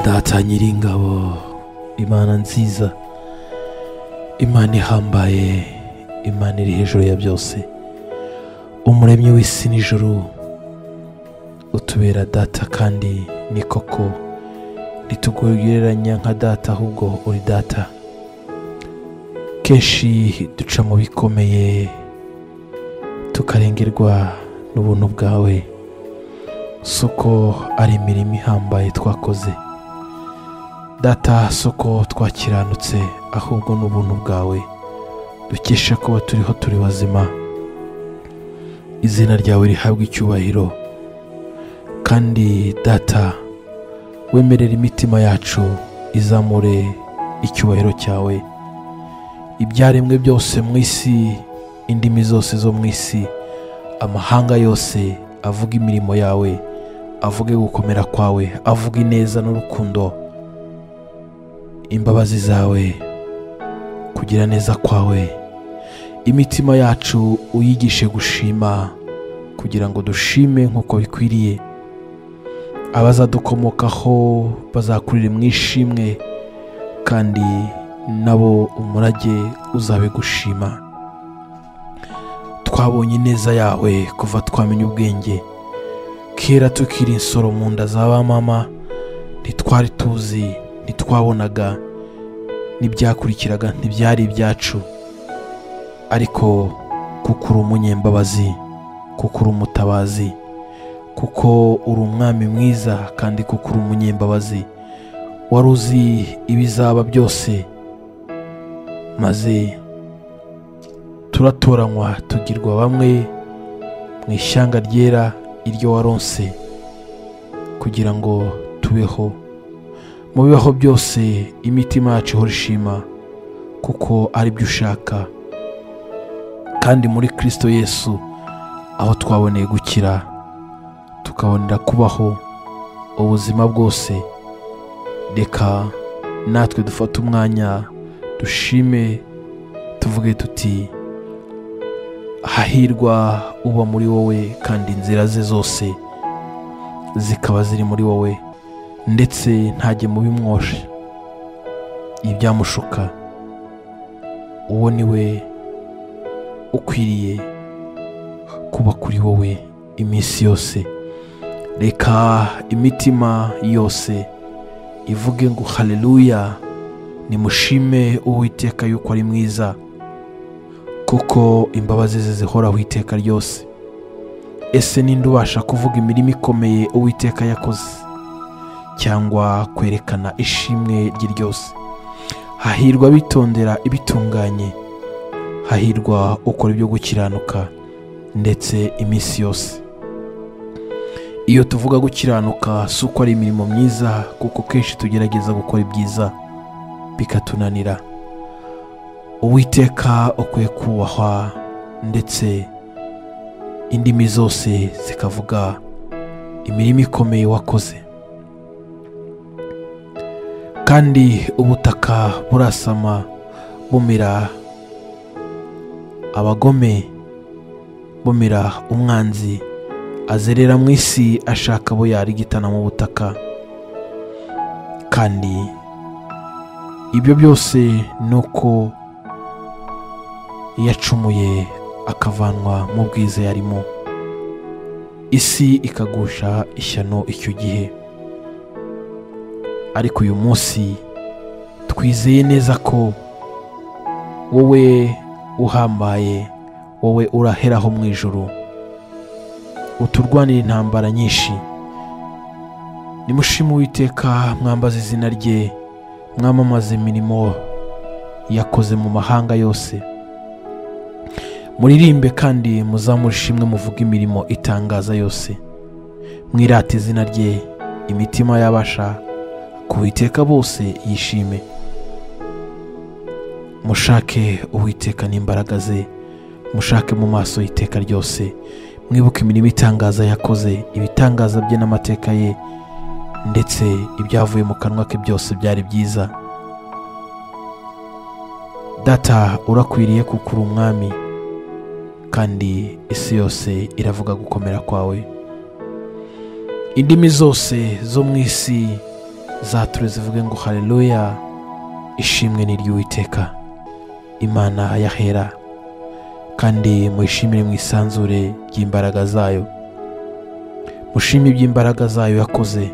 data nyiringabo imana nziza imana ihambaye imana iri hejuru ya byose umuremyi w'isi n'ijuru utubera data kandi ni koko ntitugugereranya nka data ahubwo uri data kenshi duca mu bikomeye tukarengerwa n'ubuntu bwawe si uko ari imirimo ihambaye twakoze data si uko twakiranutse ahubwo n'ubuntu bwawe dukesha kuba turiho turi bazima izina ryawe rihabwa icyubahiro kandi data wemerera imitima yacu izamure icyubahiro cyawe ibyaremwe byose mu isi indimi zose zo mu isi amahanga yose avuga imirimo yawe avuge gukomera kwawe avuge ineza n'urukundo imbabazi zawe kugira neza kwawe imitima yacu uyigishe gushima kugira ngo dushime nk'uko bikwiriye abazadukomokaho bazakurira mu ishimwe kandi nabo umurage uzabe gushima twabonye ineza yawe kuva twamenya ubwenge kera tukiri insoro mu nda za ba mama ntitwari tuzi ntitwabonaga n'ibyakurikiraga ntibyari ibyacu ariko kuko uri umunyembabazi kuko uri umutabazi kuko uri umwami mwiza kandi kuko uri umunyembabazi wari uzi ibizaba byose maze turatoranywa tugirwa bamwe mu ishyanga ryera iryo waronse kugira ngo tubeho mu bibaho byose imitima yacu ihora ishima kuko ari byo ushaka kandi muri kirisito yesu aho twaboneye gukira tukabonera kubaho ubuzima bwose reka natwe dufate umwanya dushime tuvuge tuti hahirwa uba muri wowe kandi inzira ze zose zikaba ziri muri wowe ndetse ntajye mu bimwoshe ibyamushuka uwo ni we ukwiriye kuba kuri wowe iminsi yose reka imitima yose ivuge ngo haleluya nimushime uwiteka yuko ari mwiza kuko imbabazi ze zihoraho iteka ryose ese ninde ubasha kuvuga imirimo ikomeye uwiteka yakoze cyangwa kwerekana ishimwe rye ryose hahirwa bitondera ibitunganye hahirwa ukora ibyo gukiranuka ndetse iminsi yose iyo tuvuga gukiranuka si uko ari imirimo myiza kuko kenshi tugerageza gukora ibyiza bikatunanira uwiteka ukwiye kubahwa ndetse indimi zose zikavuga imirimo ikomeye wakoze kandi ubutaka burasama bumira abagome bumira umwanzi azerera mu isi ashaka abo yarigitana mu butaka kandi ibyo byose ni uko yacumuye akavanwa mu bwiza yarimo isi ikagusha ishyano icyo gihe ariko uyu munsi twizeye neza ko wowe uhambaye wowe uraheraho mu ijoro uturwanira intambara nyinshi nimushime uwiteka mwambaze izina rye mwamamaze imirimo yakoze mu mahanga yose muririmbe kandi muzamure ishimwe muvuge imirimo itangaza yose mwirate izina rye imitima y'abasha uwiteka bose yishime mushake uwiteka n'imbaraga ze mushake mu maso y'iteka ryose mwibuke imirimo itangaza yakoze ibitangaza bye n'amateka ye ndetse ibyavuye mu kanwa ke byose byari byiza data urakwiriye kuko uri umwami kandi isi yose iravuga gukomera kwawe indimi zose zo mu isi zature zivuge ngo haleluya ishimwe ni ry'uwiteka imana yahera kandi muyishimire mu isanzure ry'imbaraga zayo mushime iby'imbaraga zayo yakoze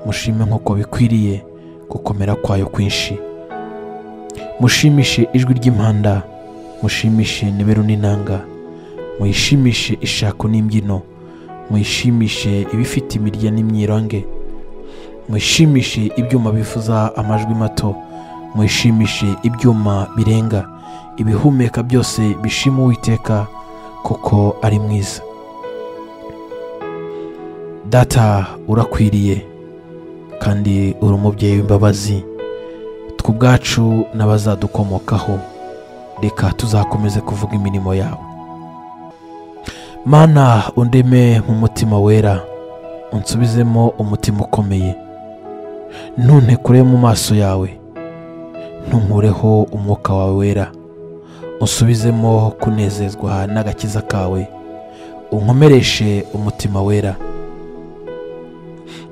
mushime nk'uko bikwiriye gukomera kwayo kwinshi mushimishe ijwi ry'impanda mushimishe niberu n'inanga muyishimishe ishako n'imbyino muyishimishe ibifite imirya n'imyironge mwishimishe ibyuma bivuza amajwi mato mwishimishe ibyuma birenga ibihumeka byose bishima uwiteka kuko ari mwiza data urakwiriye kandi uri umubyeyi w'imbabazi twe ubwacu n'abazadukomokaho reka tuzakomeze kuvuga imirimo yawe mana undeme nk'umutima wera unsubizemo umutima ukomeye ntunekure mu maso yawe ntunkureho umwuka wawe wera usubizemo kunezezwa n'agakiza kawe unkomereshe umutima wera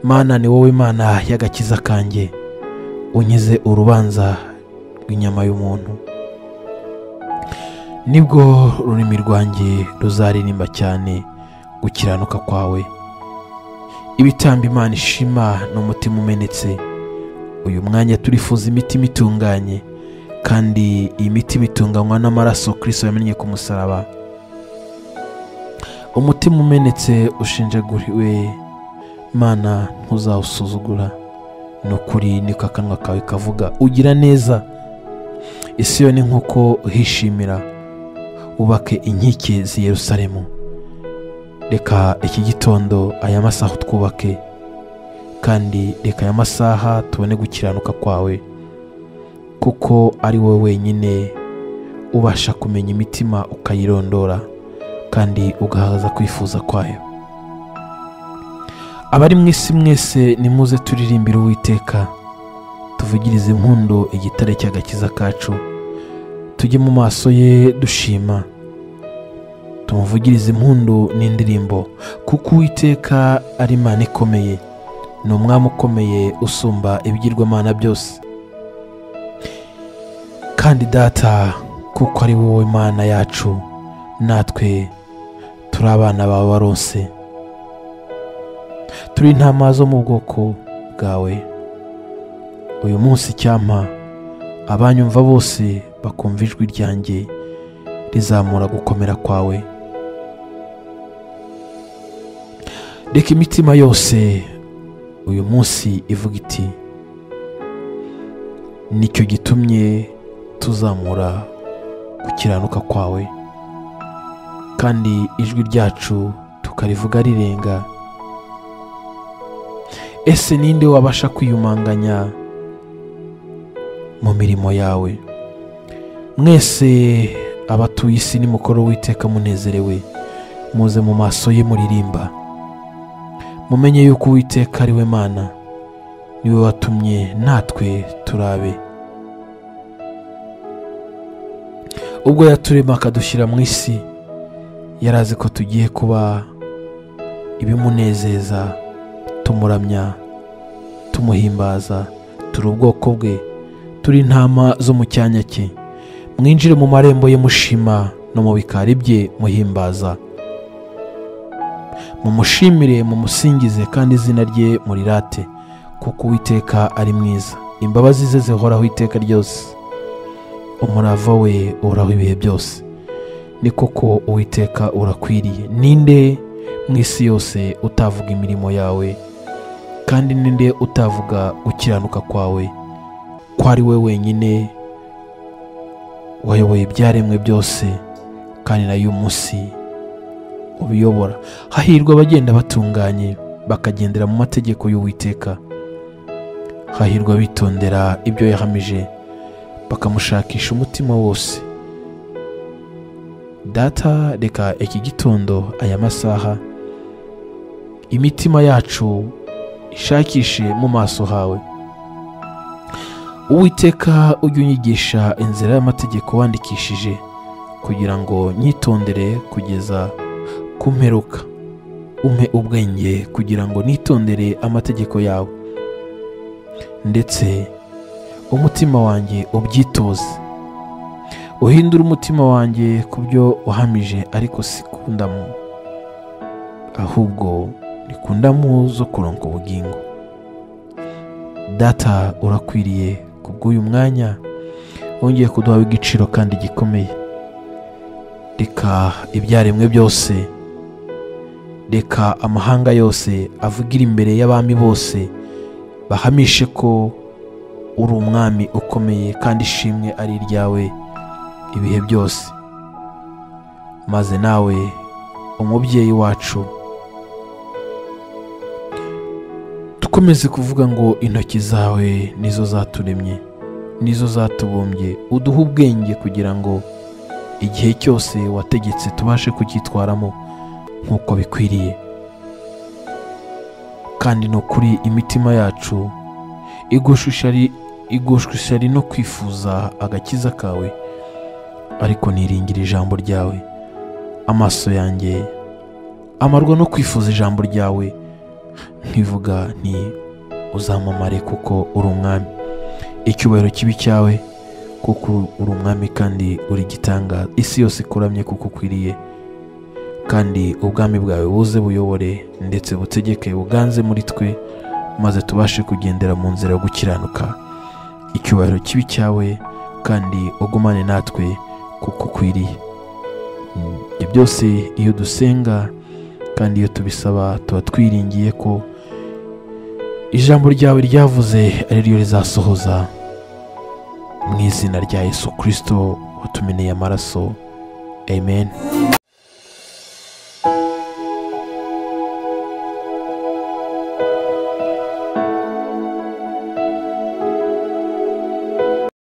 mana ni wowe mana y'agakiza kanjye unkize urubanza rw'inyama y'umuntu nibwo ururimi rwanjye ruzaririmba cyane gukiranuka kwawe ibitambo imana ishima n'umutima umenetse uyu mwanya turifuza imitima itunganye kandi iyi mitima itunganywa n'amaraso kirisito yamennye ku musaraba umutima umenetse ushinjaguriwe mana ntuzawusuzugura ni ukuri niko akanwa kawe kavuga ugira neza isi yo ni nk'uko uhishimira wubake inkike z'i Yerusalemu reka iki gitondo aya masaha twubake kandi reka aya masaha tubone gukiranuka kwawe kuko ari wowe wenyine ubasha kumenya imitima ukayirondora kandi ugahaza kwifuza kwayo abari mu isi mwese nimuze turirimbire uwiteka tuvugirize impundu igitare cy'agakiza kacu tujye mu maso ye dushima tumuvugirize impundu n'indirimbo kuko uwiteka ari imana ikomeye ni umwami ukomeye usumba ibigirwamana byose kandi data kuko ari wowe imana yacu natwe turi abana bawe barose turi intama zo mu bwoko bwawe uyu munsi icyampa abanyumva bose bakumva ijwi ryanjye rizamura gukomera kwawe reka imitima yose uyu munsi ivuga iti nicyo gitumye tuzamura gukiranuka kwawe kandi ijwi ryacu tukarivuga rirenga ese ninde wabasha kwiyumanganya mu mirimo yawe mwese abatuye isi nimukoro witeka munezerewe muze mu maso ye muririmba mumenye yuko uwiteka ari we mana niwe watumye natwe turabe ubwo yaturema akadushyira mu isi yari azi ko tugiye kuba ibimunezeza tumuramya tumuhimbaza turi ubwoko bwe turi intama zo mu cyanya cye mwinjire mu marembo ye mushima no mu bikari bye muhimbaza mumushimire mumusingize kandi izina rye murirate kuko uwiteka ari mwiza imbabazi ze zihoraho iteka ryose umurava we uhoraho ibihe byose ni koko uwiteka urakwiriye ninde mu isi yose utavuga imirimo yawe kandi ninde utavuga gukiranuka kwawe ko ari we wenyine wayoboye ibyaremwe byose kandi nayo uyu munsi ubiyobora hahirwa abagenda batunganye bakagendera mu mategeko y'uwiteka hahirwa bitondera ibyo yahamije bakamushakisha umutima wose data reka iki gitondo aya masaha imitima yacu ishakishe mu maso hawe uwiteka ujye unyigisha inzira y'amategeko wandikishije kugira ngo nyitondere kugeza ku mperuka umpe ubwenge kugira ngo nitondere amategeko yawe ndetse umutima wanjye ubyitoze uhindure umutima wanjye ku byo wahamije ariko si ku ndamu ahubwo ni ku ndamu zo kuronka ubugingo data urakwiriye ku bw'uyu mwanya wongeye kuduha igiciro kandi gikomeye reka ibyaremwe byose reka amahanga yose avugire imbere y'abami bose bahamishe ko uri umwami ukomeye kandi ishimwe ari iryawe ibihe byose maze nawe umubyeyi wacu dukomeze kuvuga ngo intoki zawe nizo zaturemye nizo zatubumbye uduhe ubwenge kugira ngo igihe cyose wategetse tubashe kucyitwaramo nk'uko bikwiriye kandi ni ukuri imitima yacu igushishari no kwifuza agakiza kawe ariko niringira ijambo ryawe amaso yanjye amarwa no kwifuza ijambo ryawe nkivuga nti uzamamare kuko uri umwami icyubahiro kibi cyawe kuko uri umwami kandi uri gitangaza isi yose ikuramye kuko ukwiriye kandi ubwami bwawe buze buyobore ndetse butegeke buganze muri twe maze tubashe kugendera mu nzira yo gukiranuka icyubahiro kibi cyawe kandi ugumane natwe kuko ukwiriye ibyo byose iyo dusenga kandi iyo tubisaba tuba twiringiye ko ijambo ryawe ryavuze ari ryo rizasohoza mu izina rya yesu kirisito watumeneye amaraso amen